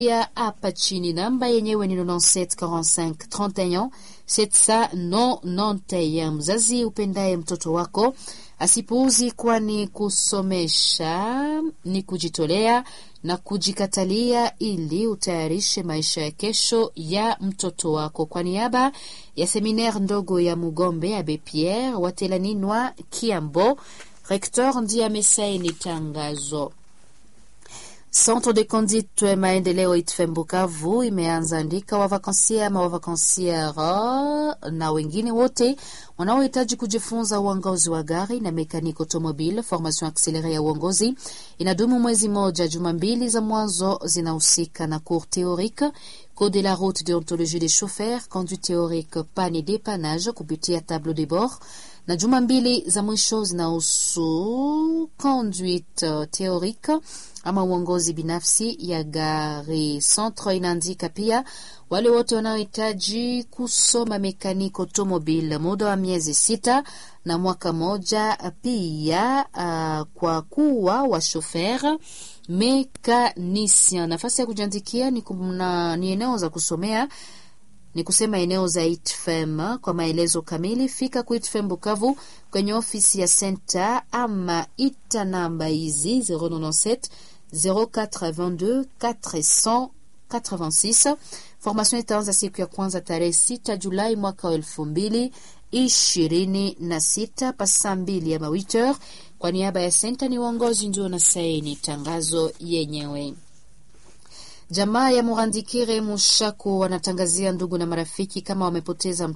ya hapa chini. Namba yenyewe ni 9745 31 791. Mzazi upendaye mtoto wako asipuuzi, kwani kusomesha ni kujitolea na kujikatalia ili utayarishe maisha ya kesho ya mtoto wako. Kwa niaba ya seminaire ndogo ya Mugombe Abe Pierre Watelaninwa Kiambo, rektor ndiye amesaini tangazo. Centre de conduite maendeleo ITFM Bukavu imeanza andika wavakansia ama wavakansiera na wengine wote wanaohitaji kujifunza uongozi wa gari na mekaniki automobile. Formation accelere ya uongozi inadumu mwezi moja. Juma mbili za mwanzo zinahusika na cours théorique, code de la route, déontologie des chauffeurs, conduite théorique, panne et dépannage kupitia tableau de bord na juma mbili za mwisho zinahusu conduite théorique ama uongozi binafsi ya gari. Centre inaandika pia wale wote wanaohitaji kusoma mekaniki automobile muda wa miezi sita na mwaka moja, pia uh, kwa kuwa wa shofer mekanisien. Nafasi ya kujiandikia ni, ni eneo za kusomea ni kusema eneo za ITFM. Kwa maelezo kamili fika ku ITFM Bukavu kwenye ofisi ya senta ama ita namba hizi 097 0422 486. Formation itaanza siku ya kwanza tarehe 6 Julai mwaka wa elfu mbili ishirini na sita pasaa mbili ama 8h. Kwa niaba ya senta ni uongozi ndio na saini tangazo yenyewe. Jamaa ya Murandikire Mushaku wanatangazia ndugu na marafiki kama wamepoteza